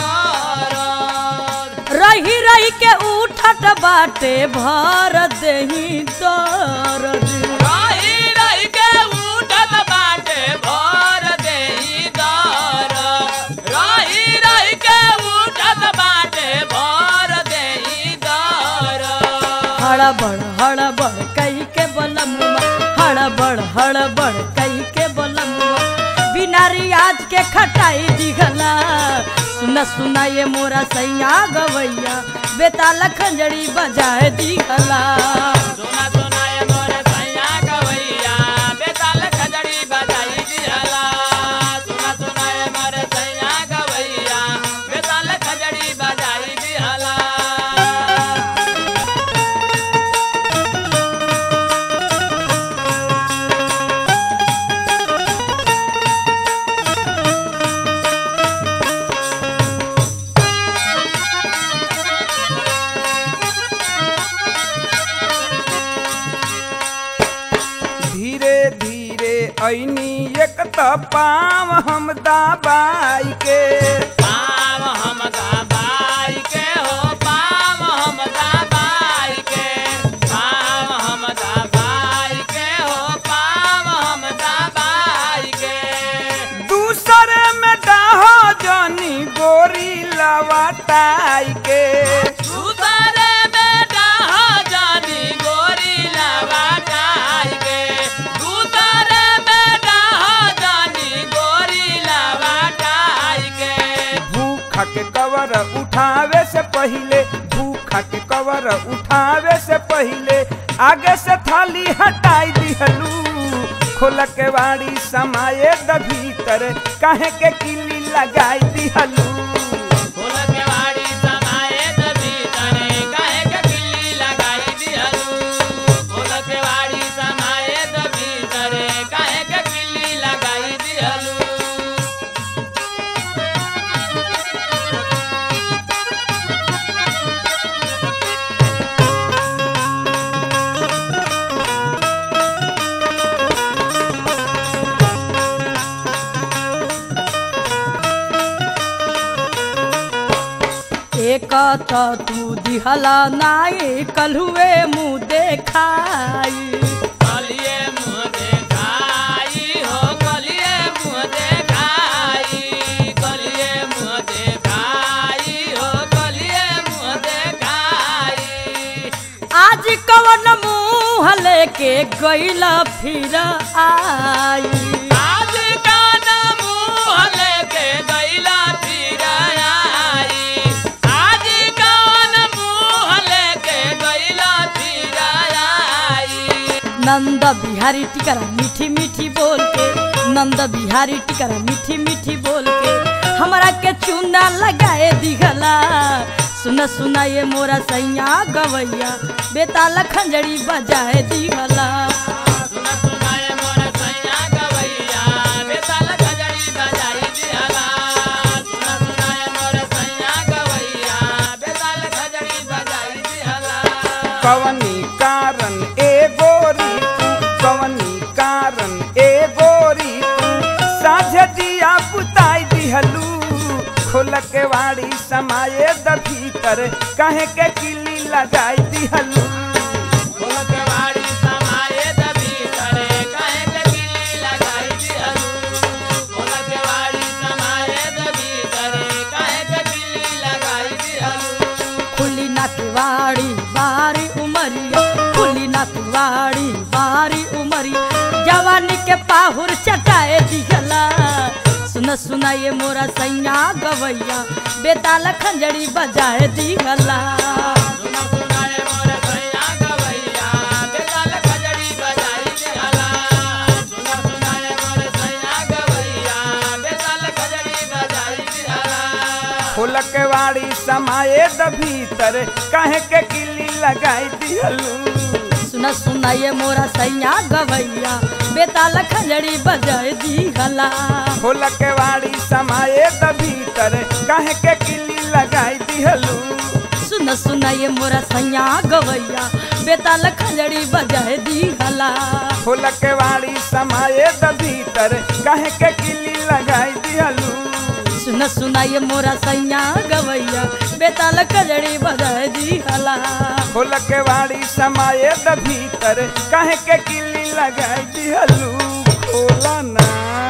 गरज रही रही के उठत बाटे भर देही दरद रही रही के उठत बाटे भर देही दर रही रही के उठत बाटे भर देही दर हड़बड़ हड़बड़ कई के बलमुआ हड़बड़ हड़बड़ कई के बलमुआ बिना रियाज के खटाई दिखला सुन सुना ये मोरा सैया गवैया बेताल खंजड़ी बजाए दिखला सुना सुना ये मोरे सैया गवैया बेताल खजड़ी बजाई दिहला सुना सुना ये मोरे सैया गवैया बेताल खजड़ी बजाई दिहला तो पाम हम दाबाई के पाम हम दबाई के हो पाम हम दबाई के पाम हम दबाई के हो पाम हम दबाई के दूसरे में डाहो जानी गोरी लवाटाई के दूसरे बेटा हो जानी गोरी लवाटाई के दूसरे बेटा हो जानी गोरी लवाटाई के भूखा के कवर उठावे से पहले भूखा के कवर उठावे से पहले आगे से थाली हटाई दिहलू खोल के वाड़ी समाये द भीतर काहे के किली लगाई दिहलू फूल के वाड़ी समाये त भीतरे काहे के किल्ली लगाई दिहलू फूल के वाड़ी समाये त भीतरे काहे के किल्ली लगाई दिहलू एक त तू दिहला नाई कलहुए मुँह देखाई कलिए मुँह देखाई हो कलिए मुँह देखाई कलिए मुँह देखाई हो कलिए मुँह देखाई आज कवन मुँह लेके गईला फिर आई आज कान मुँह लेके गईला फिर आई आज कान मुँह लेके गईला फिर आई नंद बिहारी टिकरा मीठी मीठी बोल के नंद बिहारी टिकरा मीठी मीठी बोल के हमरा के चूना लगाए दिखला सुन सुना ये मोरा सैया गवैया बेताल खंजड़ी बजाए दिखला सुन सुनाए मोर सैया गवैया बेताल खजड़ी बजाई दिहला सुन सुनाए मोर सैया गवैया बेताल खजड़ी बजाई दिहला कवनी कारण ए गोरी तू कवनी कारण ए गोरी तू साझे दिया पुताई दिहलू खोल के वाड़ी समाये द भीतर काहे के किली लगाई दिहलू फूल के वाड़ी समाये द भीतरे काहे के किल्ली लगाई दिहलू फूल के वाड़ी समाये द भीतरे काहे के किल्ली लगाई दिहलू खुली नकवाड़ी बारी उमरिया खुली नकवाड़ी बारी उमरिया जवानी के पाहुर चटाए दिखला सुन सुना ये मोरा सैया गवैया बेताल खंजड़ी बजाए दिखला सुन सुनाए मोर सैया गवैया बेताल खजड़ी बजाई दिहला सुन सुनाए मोर सैया गवैया बेताल खजड़ी बजाई दिहला खोल के वाड़ी समाये द भीतर काहे के किली लगाई दिहलू सुन सुना ये मोरा सैया गवैया बेताल खंजड़ी बजाए दिखला खोल के वाड़ी समाये द भीतर काहे के किली लगाई दिहलू सुन सुन ये मोरा सैया गवैया बेताल खंजड़ी बजाए दिखला खोल के वाड़ी समाये द भीतर काहे के किली लगाई दिहलू सुन सुन ये मोरा सैया गवैया बेताल खंजड़ी बजाए दिखला खोल के वाड़ी समाये द भीतर काहे के किली लगाई दिहलू खोला ना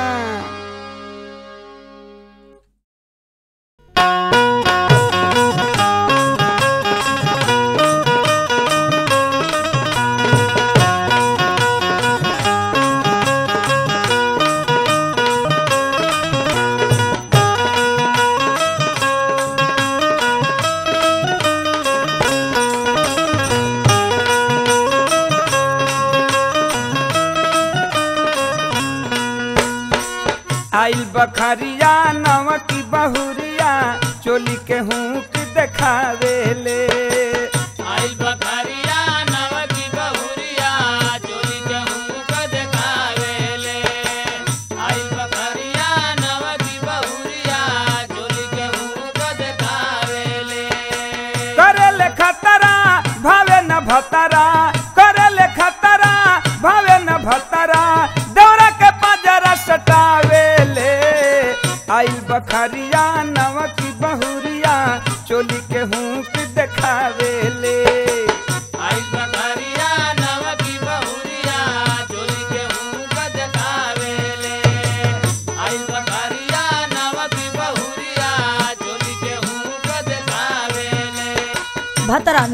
आइल बखरिया नव की बहुरिया चोली के हुक देखावेले आइल बखरिया नव की बहुरिया चोली के हुक देखावेले आइल बखरिया नव की बहुरिया चोली के हुक देखावेले करेले खतरा भावे न भतरा करेले खतरा भावे न भतरा दौरा के पजरा सटा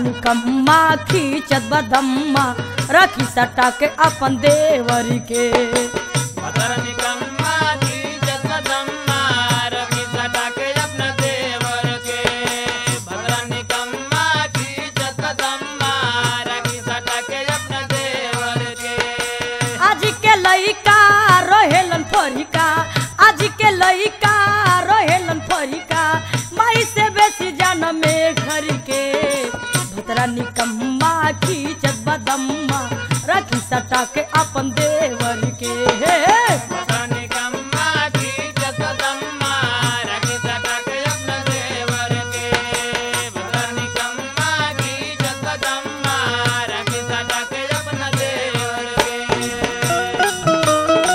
निकम्मा खींचत बदम्मा रखी सटा के अपन देवर के भदर निकम्मा की जगदम्मा रवि सटा के अपना देवर के भदर निकम्मा की जगदम्मा रवि सटा के अपना देवर के आज के लइका रहेलन फरिका आज के लइका रहेलन फरिका माई से बेसी जान में घर के भतरा निकम्मा खींचत बदम्मा रखी सटा के अपन देवर के हे हे। भदर निकम्मा की जगदम्मा रवि सटा के अपना देवर के भदर निकम्मा की जगदम्मा रवि सटा के अपना देवर के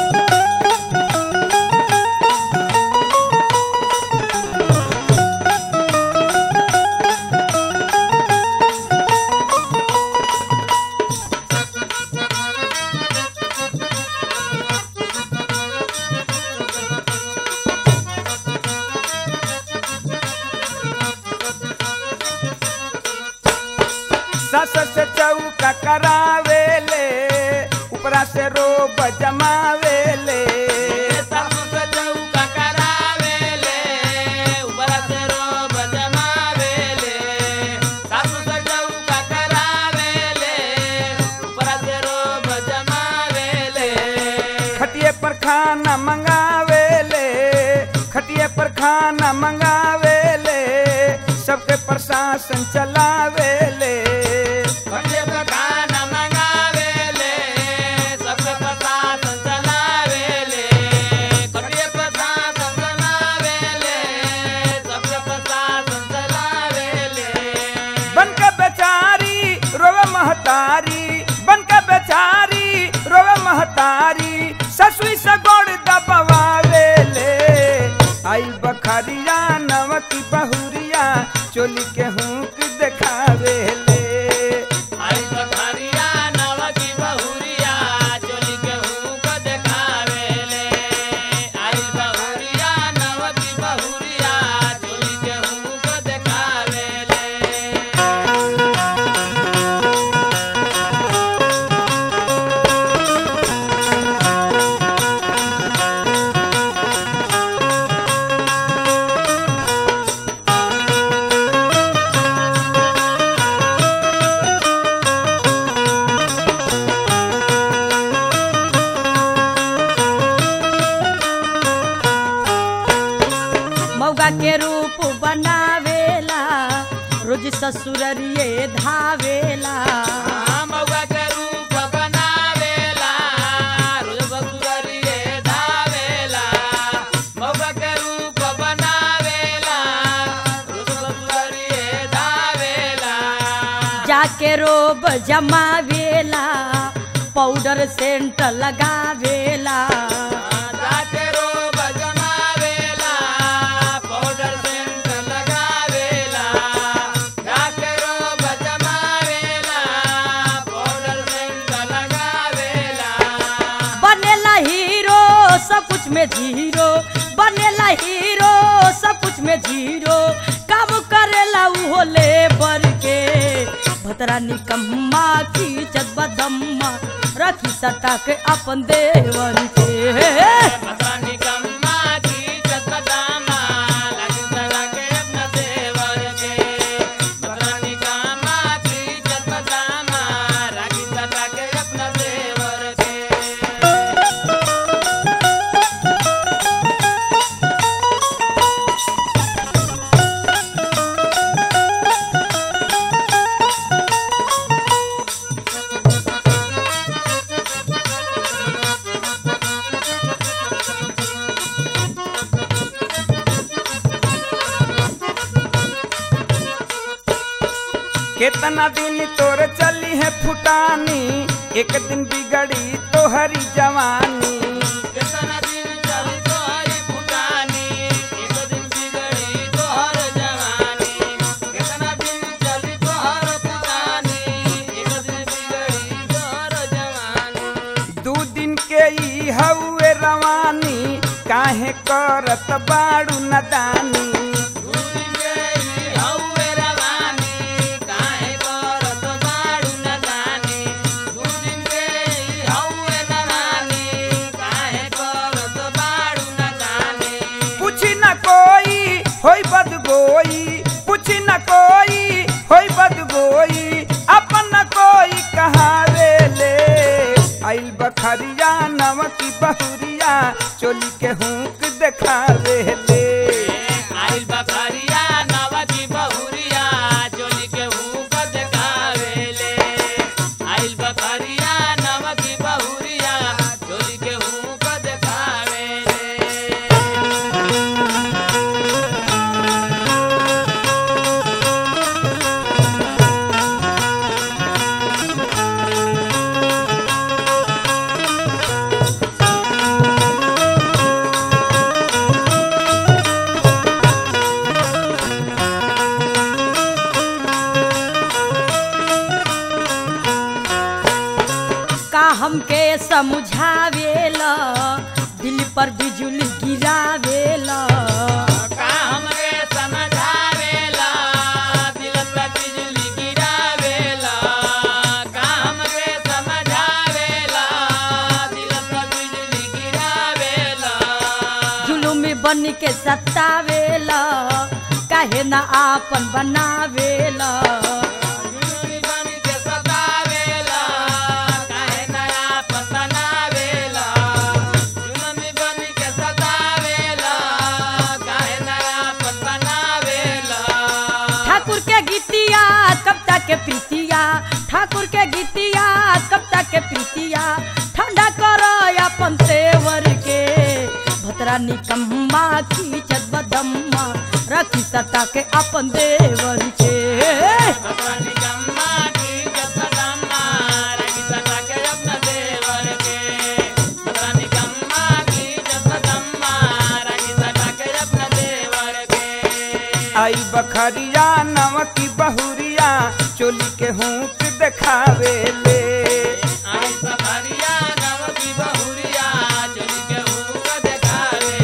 सस से चौका करावेले उपरा से रोब जमावेले सासु से चौका करावेले, ऊपरा से रोब जमावेले। सासु से चौका करावेले, ऊपरा से रोब जमावेले। खटिए पर खाना मंगावेले खटिए पर खाना मंगावेले सबके प्रशासन चलावेले खटिया पर खाना मंगावेले, सबके प्रशासन चलावेले। खटिया पर प्रशासन चलावेले, सबके प्रशासन चलावेले। बन के बेचारी रोवे महतारी बन के बेचारी रोवे महतारी ससुई से गोड़ दबवावेले आई बखरिया नवकी बहुरिया चोली के हुक देखावेले आई बखरिया नवकी बहुरिया चोली के हुक देखावेले आई बहुरिया नवकी बहुरिया चोली के हुक देखावेले मौगा के रूप बनावेला रोज ससुररिए धावेला मौगा के रूप बनावेला रोज बसुरिए धावेला मौगा के रूप बनावेला रोज बसुरिए धावेला जाके रोब जमावेला पाउडर सेंट लगावेला जाके रोब जमावेला, पाउडर सेंट लगावेला। जाके रोब जमावेला, पाउडर सेंट लगावेला। बनेला हीरो सब कुछ में जीरो बनेला हीरो सब कुछ में जीरो काम करेला उहो लेबर के भतरा निकम्मा खींचत बदम्मा रखी सटा के अपन देवर के भगवान निकम्मा की चकदामा, लगी सड़ा के अपना देवर के। भगवान निकम्मा की चकदामा, लगी सड़ा के अपना देवर के। केतना दिन तोर चली है फुटानी एक दिन बिगड़ी तोहरी जवानी केतना दिन चली तोहरी फुटानी, एक दिन बिगड़ी तोहर जवानी। केतना दिन चली तोहर फुटानी, एक दिन बिगड़ी तोहर जवानी। दू दिन के ई हउए रवानी काहे करत बाड़ू नदानी दूरी गई हउए रवानी, काहे बखरिया नमकी बहुरिया चोली के हुक देखावे ले आइल बखरिया नवकी बहुरिया चोली के हुक देखावेले आइल बखरिया नवकी बहुरिया चोली के हुक देखावेले का हमके समझावेला दिल पर बिजुली गिरावेला का हमके समझावेला दिल पे बिजली गिरावेला का हमके समझावेला दिल पे बिजली गिरावेला जुलुम बन के सतावेला काहे ना आपन बनावेला जुलमी बन के सतावेला काहे नया पतनावेला जुलमी बन के सतावेला काहे नया पतनावेला ठाकुर के गीतिया कविता के प्रीतिया ठाकुर के गीतिया कविता के प्रीतिया ठंडा करो अपन तेवर के भतरा निकम्मा खींचत बदम्मा रखी सता के अपन देवर के भगवानी गम्मा की जसदम्मा रखी सता के अपना देवर के भगवानी गम्मा की जसदम्मा रखी सता के अपना देवर के आई बखरिया नमकी बहुरिया चोली के हुक देखावे ले आई सफरिया नवकी बहुरिया चोली के हुक देखावे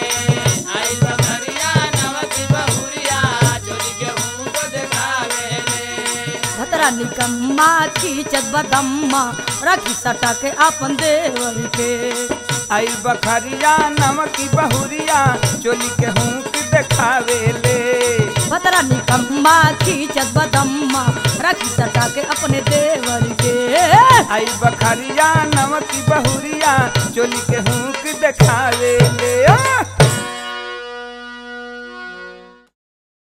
आई सफरिया नवकी बहुरिया चोली के हुक देखावे भतरा निकम्मा खींचत बदम्मा रखी सटा के अपन देवर के आई बखरिया नमकी बहुरिया चोली के हुक देखावे ले भतरा निकम्मा खींचत बदम्मा रखी सटा के अपने देवर के आई बखरिया नमकी बहुरिया चोली के हुक देखावे ले ओ!